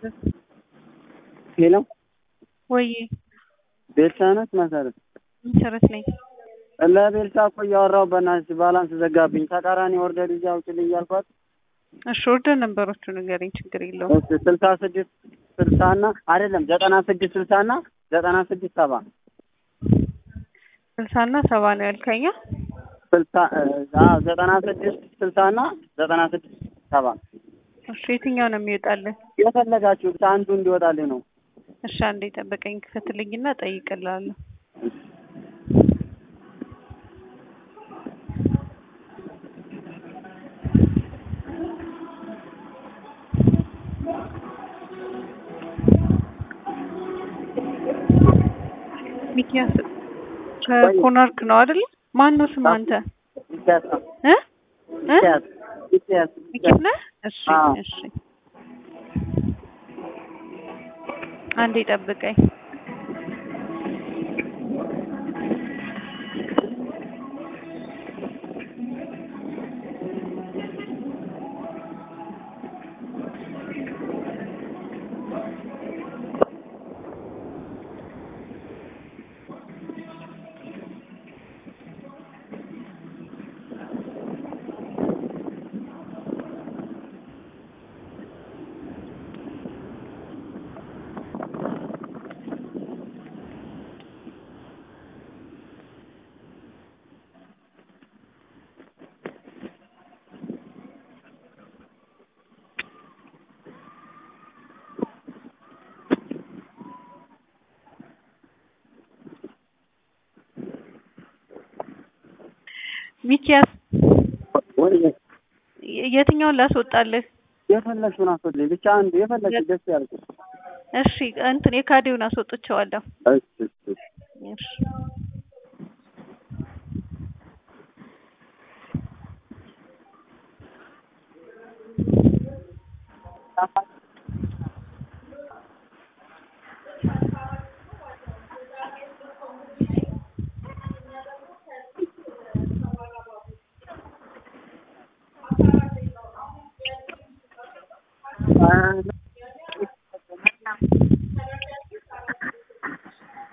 ሄሎ ወይ ቤልሳ ናት መሰረት? መሰረት ነኝ። ለቤልሳ እኮ እያወራሁ በእናትሽ ባላንስ ዘጋብኝ። ተቃራኒ ኦርደር ይዤ አውጪልኝ እያልኳት እሺ ኦርደር ነበሮቹ ንገረኝ፣ ችግር የለውም። እሺ ስልሳ ስድስት ስልሳ እና አይደለም ዘጠና ስድስት ስልሳ እና ዘጠና ስድስት ሰባ ስልሳ እና ሰባ ነው ያልከኛ? ስልሳ አዎ ዘጠና ስድስት ስልሳ እና ዘጠና ስድስት ሰባ እሺ የትኛው ነው የሚወጣልን? የፈለጋችሁት አንዱ እንዲወጣልኝ ነው። እሺ አንዴ ጠበቀኝ፣ ክፈትልኝና ጠይቅልሃለሁ። ሚኪያስ ከኮናርክ ነው አይደል? ማን ነው ስም አንተ? ሚኪያስ ነው። እ እ ሚኪያስ ሚኪያስ ሚኪያስ ነህ? እሺ አዎ። እሺ አንዴ ጠብቀኝ። ሚኪያስ ወይ የትኛውን ላስወጣልህ? የፈለግሽውን አስወልኝ ብቻ አንዱ የፈለግሽ ደስ ያልኩሽ። እሺ እንትን የካዴውን አስወጥቼዋለሁ። እሺ እሺ እሺ